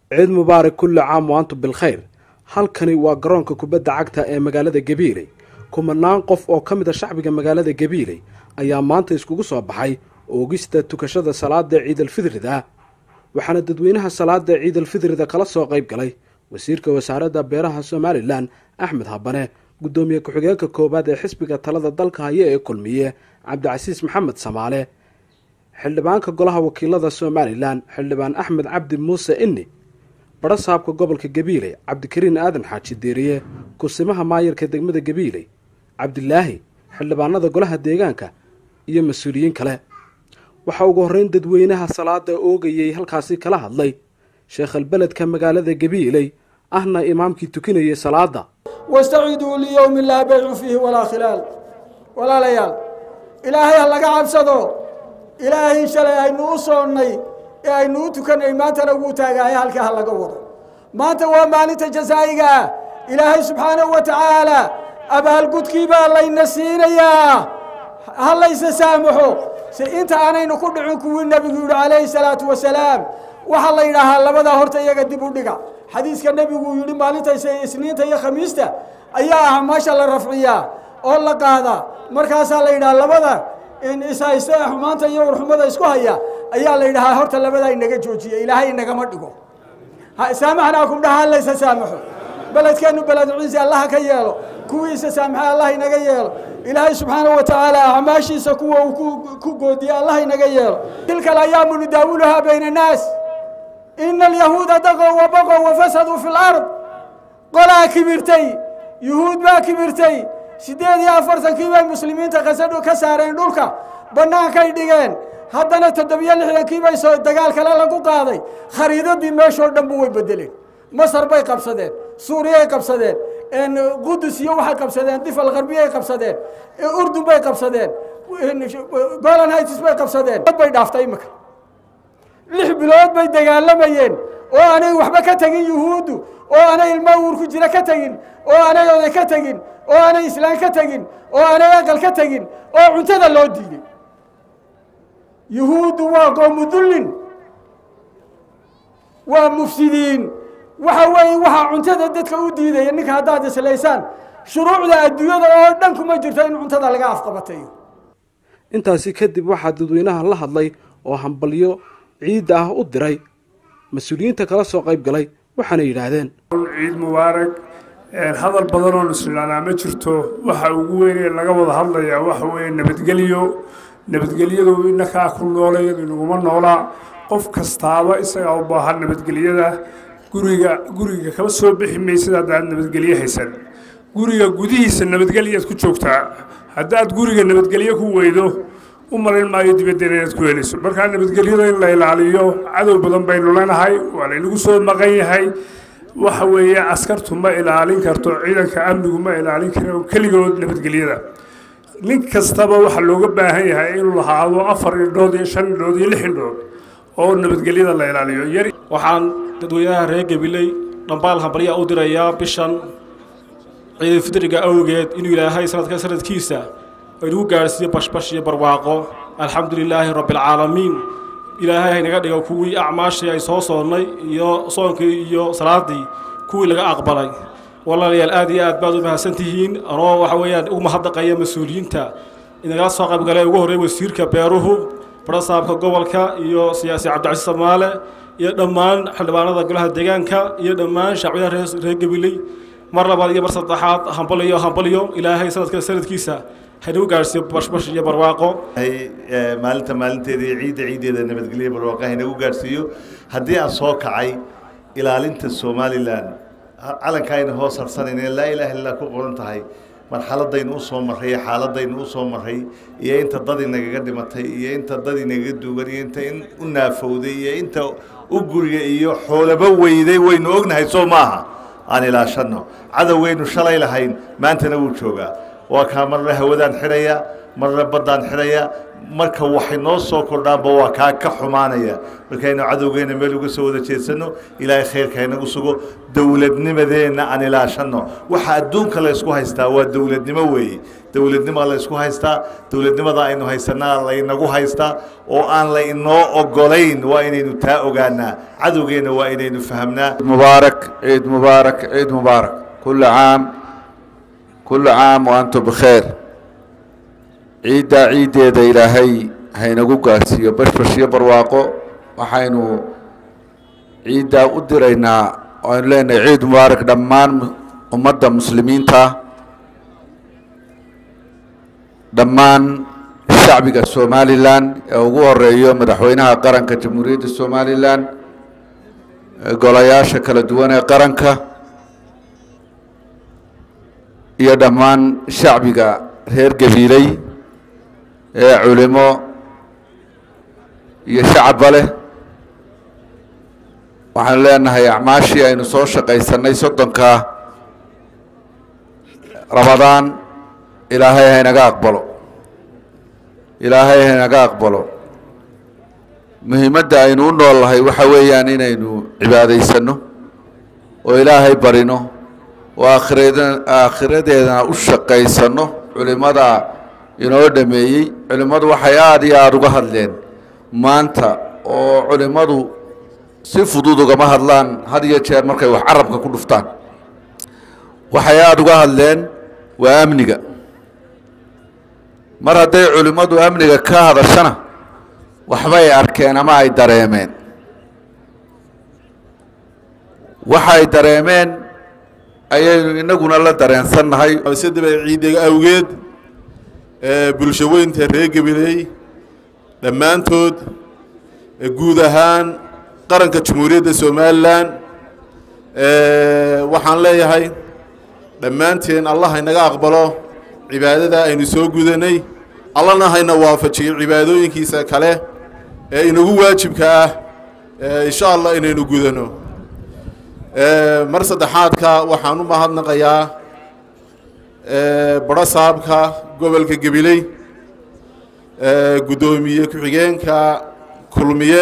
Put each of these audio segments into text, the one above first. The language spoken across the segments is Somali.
ciid mubaarak kulli caam waantum bilkhayr halkani waa garoonka kubadda cagta ee magaalada gabiiley kumanaan qof oo ka mid a shacbiga magaalada gabiiley ayaa maanta iskugu soo baxay oogista tukashada salaada ciidalfidrida waxaana dadweynaha salaada ciidalfidrida kala soo qayb galay wasiirka wasaaradda beeraha somalilan axmed habane guddoomiye ku-xigeenka koowaad ee xisbiga talada dalka haya ee kulmiye cabdicasiis maxamed samaale xildhibaanka golaha wakiilada somalilan xildhibaan axmed cabdi muuse inni barasaabka gobolka gabiiley cabdikariin aadan xaaji deeriye kusimaha maayarka degmada gabiiley cabdilaahi xildhibaanada golaha deegaanka iyo mas-uuliyiin kale waxaa ugu horreyn dadweynaha salaada oogayay halkaasi kala hadlay sheekhalbeledka magaalada gabiiley ahna imaamkii tukinayay salaada wastaciduu liyowmi laa baycu fiihi walaa khilaal walaalayaal ilaahay ha laga cabsado ilaahay shalay aynu u soonnay ee aynu u tukanay maantana wuu taagahay halkaa ha laga wado maanta waa maalinta jasaa'iga ah ilaahay subxaanahu wa tacaala abaalgudkii baa layna siinayaa ha laysa saamaxo si inta aanaynu ku dhicin kuwii nebigu yidhi calayhi salaatu wasalaam waxaa la yidhaahaa labadaa horta iyaga dib u dhiga xadiiska nebigu yidhi maalinta isniinta iyo khamiista ayaa ah meesha la rafciyaa oo la qaadaa markaasaa la yidhaha labada ishayste xumaanta iyo warxumada isku haya ayaa la yidhahaa horta labadaa inaga joojiya ilaahay inagama dhigo saamaxnaakum dhaha laysa saamaxo beledkeennu beled ciisi allaha ka yeelo kuwiisa saamaxa allah inaga yeelo ilaahay subxaanahu wa tacaala acmaashiisa kuwa uu ku goodiye allah inaga yeelo tilka alayaamu nudaawuluhaa bayna annaas ina alyahuuda daqow wa baqow wa fasaduu fi lard qolaa kibirtay yuhuud baa kibirtay siddeed iyo afartankii bay muslimiinta kasadhu ka saareen dhulka bannaankay dhigeen haddana toddobiyo lixdankii bay soo dagaal kale lagu qaaday khariidadii meeshoo dhan bu way bedeleen masar bay qabsadeen suuriyay qabsadeen qudus iyo waxay qabsadeen difal kharbiyay qabsadeen urdun bay qabsadeen golan hights bay qabsadeen bay dhaaftay imika lix bilood bay dagaalamayeen oo aanay waxba ka tegin yuhuuddu oo aanay ilma uur ku jira ka tegin oo aanay oday ka tegin oo aanay islaan ka tegin oo aanay aqal ka tegin oo cuntada loo diiday yuhuuddu waa qoomu dullin waa mufsidiin waxa weeye waxaa cuntada dadka u diidaya ninka haddaad islaysaan shuruucda adduunyada oo dhan kuma jirto in cuntada laga afqabatayo intaasi kadib waxaa dadweynaha la hadlay oo hambalyo ciidda ah u diray mas-uuliyiinta kala soo qayb galay waxaana yidhaahdeen ciid mubaarak hadal badan oo nusulaanaa ma jirto waxa ugu weyn ee laga wada hadlayaa waxa weeye nabadgelyo nabadgelyadu inakaa ku noolay inaguma noolaa qof kastaaba isagaa u baahan nabadgelyada guriga guriga kama soo bixi maysid haddaad nabadgelyo haysan guriga gudihiisa nabadgelyaad ku joogtaa haddaad guriga nabadgelyo ku weydo u malayn maayo dibaddeena inaad ku helayso markaa nabadgelyada in la ilaaliyo cadow badan baynu leenahay waa laynagu soo maqan yahay waxa weeye askartu ma ilaalin karto ciidanka amnigu ma ilaalin karo keligood nabadgelyada nin kastaba waxaa looga baahan yahay inuu lahaado afar indhood iyo shan indhood iyo lix indhood oo nabadgelyada la ilaaliyo yar waxaan dadweynaha reer gabiley dhambaal hambalya u dirayaa bishan ciidulfidriga awgeed inuu ilaahay sanadka sanadkiisa aynugu gaadhsiiyo bashbash iyo barwaaqo alxamdu lilaahi rabbialcaalamiin ilaahay haynaga dhigo kuwii acmaashii ay soo soonnay iyo soonkii iyo salaaddii kuwii laga aqbalay walaalayaal aad iyo aad baad u mahadsan tihiin anoo waxa weeyaan ugu mahadnaqaya mas-uuliyiinta inagala soo qaybgalay ugu horreey wasiirka beeruhu barasaabka gobolka iyo siyaasi cabdicasiis samaale iyo dhammaan xildhibaanada golaha deegaanka iyo dhammaan shacbiyaha reer gabiley mar labaad iyo mar saddexaad hambalyo hambalyo ilaahay sanadka sanadkiisa haynagu gaadhsiiyo bashbash iyo barwaaqo maalinta maalinteeda iyo ciidda ciiddeeda nabadgelyo barwaaqo haynagu gaadhsiiyo haddii aan soo kacay ilaalinta somalilan calankaayna hoos harsanayna laa ilaaha illaa ku qoran tahay marxaladaynu u soo marray iyo xaaladaynu u soo marray iyo inta dad inagaga dhimatay iyo inta dad inagaga duugan iyo inta in u naafowday iyo inta u guriga iyo xoolaba weyday waynu ognahay soo maaha aan ilaashanno cadowgaynu shalay lahayn maantana wuu joogaa waa kaa marna hawadaan xidhaya marna baddaan xidhaya marka waxay noo soo kordhaanba waa kaa ka xumaanaya markaynu cadowgeena meel uga soo wada jeedsanno ilaahay khayrka haynagu sugo dowladnimadeenna aan ilaashanno waxa adduunka la ysku haystaa waa dowladnimo weeye dowladnima la ysku haystaa dowladnimada aynu haysanaa laynagu haystaa oo aan la inoo ogolayn waa inaynu taa ogaanaa cadowgeenna waa inaynu fahamnaa مبارك عيد مبارك عيد مبارك كل عام كل عام وأنتم بخير ciiddaa ciiddeeda ilaahay haynagu gaarsiiyo bashbashiyo barwaaqo waxaynu ciiddaa u diraynaa aynu leenahay ciid mubaarak dhammaan ummadda muslimiinta dhammaan shacbiga somalilan ee ugu horeeyo madaxweynaha qaranka jamhuuriyadda somalilan golayaasha kala duwan ee qaranka iyo dhammaan shacbiga reer gabiiley ee culimo iyo shacabba leh waxaanu leenahay acmaashii aynu soo shaqaysanay soddonka ramadaan ilaahay haynaga aqbalo ilaahay haynaga aqbalo muhiimadda aynu u nool nahay waxa weeyaan inaynu cibaadaysanno oo ilaahay barino oo aakhirad aakhiradeedana u shaqaysanno culimada inoo dhameeyey culimmadu waxay aada iyo aada uga hadleen maanta oo culimmadu si fudud ugama hadlaan had iyo jeer markay wax carabka ku dhuftaan waxay aada uga hadleen waa amniga mar hadday culimmadu amniga ka hadashana waxbay arkeen ama ay dareemeen waxay dareemeen ayaynu inaguna la dareensannahay sidaba ciidiga awgeed bulsho weynta reer gabiley dhammaantood guud ahaan qaranka jamhuuriyadda somalilan waxaan leeyahay dhammaanteen allah haynaga aqbalo cibaadada aynu soo gudanay allana hayna waafajiyo cibaadooyinkiisa kale ee inagu waajibka ah insha allah inaynu gudano mar saddexaadka waxaan u mahadnaqayaa baro saabka gobolka gabiley guddoomiye ku-xigeenka kulmiye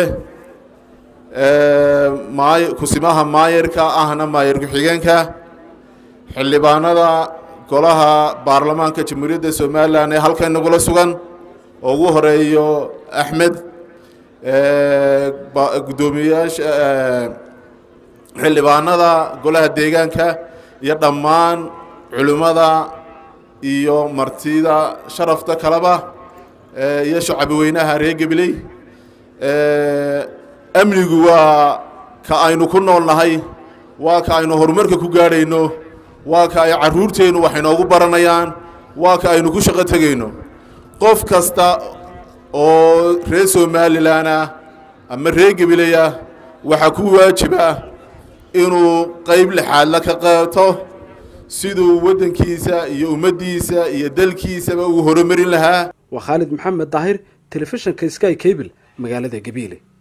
maay kusimaha maayarka ahna maayar ku-xigeenka xildhibaanada golaha baarlamaanka jamhuuriyadda somalilan ee halkan nagula sugan oo ugu horeeyo axmed guddoomiyeyaasha xildhibaanada golaha deegaanka iyo dhammaan culimmada iyo martida sharafta kaleba iyo shacbi weynaha reer gabiley amnigu waa ka aynu ku nool nahay waa ka aynu horumarka ku gaadhayno waa ka ay carruurteennu wax inoogu baranayaan waa ka aynu ku shaqo tegayno qof kasta oo reer somalilan ah ama reer gabiley ah waxaa ku waajiba inuu qayb lixaadla ka qaato siduu waddankiisa iyo ummaddiisa iyo dalkiisaba ugu horumarin lahaa waa khaalid maxamed daahir telefishinka sky cable magaalada gabiile